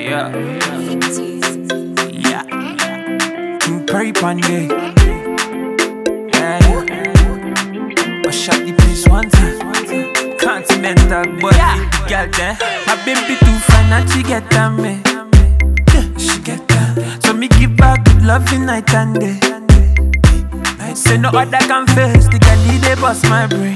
Yeah. Yeah. King Perry Panye. Yeah, yeah. I shot the place one time. Continental, but the girl there. My baby too fine and she get that me. Yeah, she get that. So me give her good loving night and day. Say no other can face the girl, he dey bust my brain.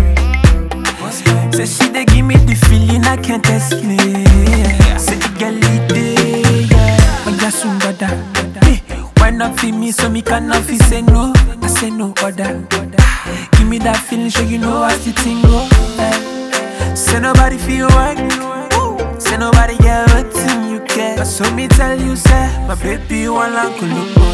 Say she dey give me the feeling I can't explain. Say the girl it dey, yeah. When you soon bada, hey, why not feel me so me cannot feel say no? I say no other. Give me that feeling, sure you know how the thing go. eh. Say nobody feel right. Say nobody get what thing you get. But so me tell you, say my baby you want like Colombo.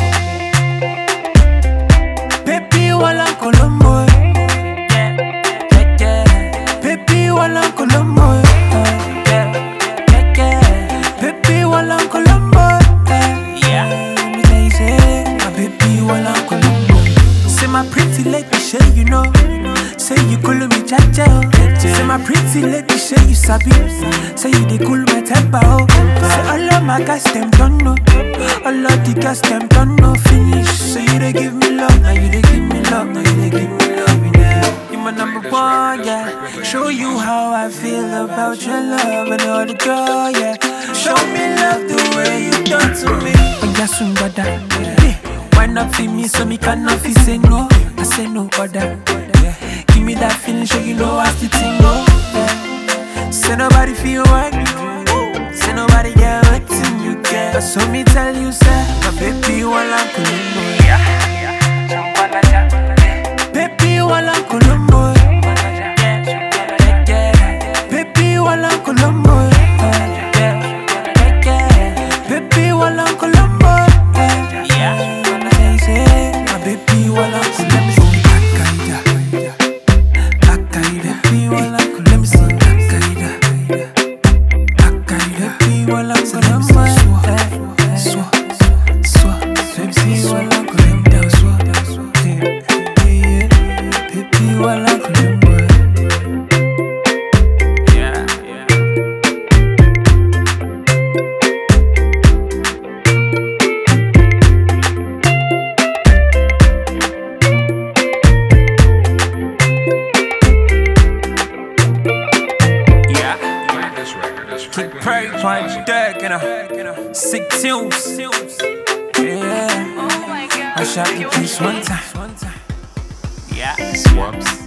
Baby you want like Colombo. Yeah, yeah, yeah. Baby you want like Colombo. Yeah, yeah, yeah. Baby you want like Colombo. Yeah, let me tell you, say my baby you want like Colombo. Say my pretty lady, say you know. Say you cool me chacha, oh. Say my pretty lady, say you sabi. Say you dey cool my temper, oh. Say all of my guys them don't know. All of the guys them don't know finish. Say you dey give me love, now you dey give me love, now you dey give me love, yeah. You my number one, yeah. Show you how I feel about your love and all the girl, yeah. Show me love the way you done to me. When you soon got that, yeah. Why not feel me so me cannot feel say no? I say no other. Yeah. Give me that feeling, sure you know how the thing go. Yeah. Say nobody feel right. Say nobody get what thing you get. But so me tell you, say my baby you want like Colombo. Baby you want like Colombo. Yeah, yeah. Baby you want like Colombo. Yeah, yeah, yeah. Baby you want like Colombo. Yeah, yeah. When I say, say, my baby you want like Colombo. Akaida, Akaida, baby you want like Colombo. Let me see, Akaida, Akaida, baby you want like Colombo. Swa, swa, let me see you want like Colombo. Swa, yeah, yeah, yeah. Baby you want like Colombo. Yeah, yeah. Yeah. Kick Perry punch deck, you know. Sick tunes. Yeah. Oh my god. I shot the piece one time. Yeah. Swaps.